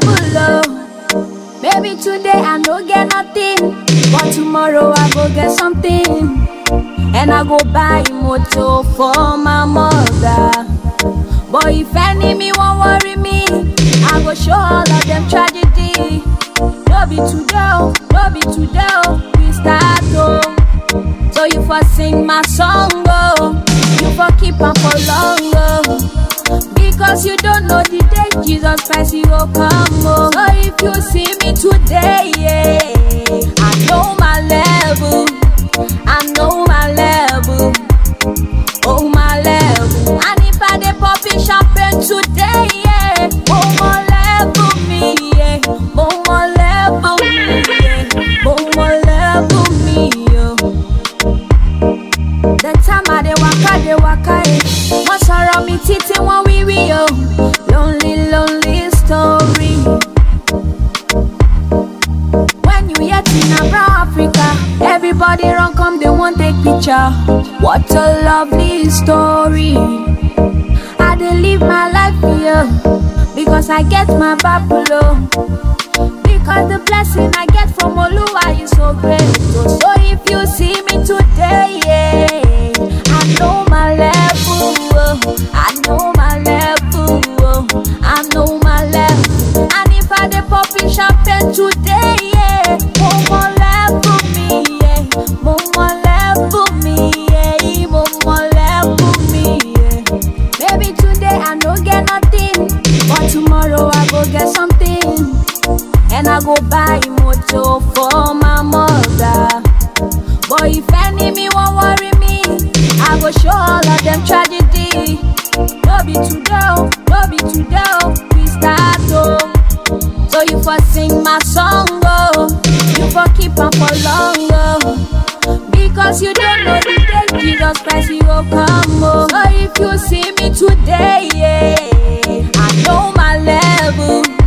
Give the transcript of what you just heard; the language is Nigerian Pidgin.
level, oh. Maybe today I no get nothing, but tomorrow I go get something. And I go buy motor for my mother. But if enemy won't worry me, I go show all of them tragedy. No be today, oh, no be today, oh, we start oh. So you for sing my song, oh, you for keep on for long, oh. Because you don't know the day Jesus Christ he will come, oh. So if you see me today, yeah, I know my level, I know my level, oh my level. And if I dey popping champagne today, yeah, oh my level me, yeah, oh my level me, yeah, oh my level me, yeah. The time I dey waka dey waka eh. Wọ́n sọ̀rọ̀ mi títí wọ́n wíwí o. Lonely lonely story. When you hear Tina Brown Africa, everybody run come dey wan take picture. What a lovely story. I dey live my life here because I get my Bible. Because the blessing I get from Oluwa is so great. So, so if you see me today, yeah, I know my level. oh, I know my level. oh, I know my level. And if I dey popping champagne today, yeah, more more level me, yeah, more more level me, yeah, more more level me, yeah. Maybe today I no get nothing, but tomorrow I go get something. And I go buy motor for my mother. But if enemy won't worry me, I go show all of them tragedy. No be today, oh, no be today, oh, we start oh. So you for sing my song, oh, you for keep on for long, oh. Because you don't know the day Jesus Christ he will come, oh. So if you see me today, yeah, I know my level.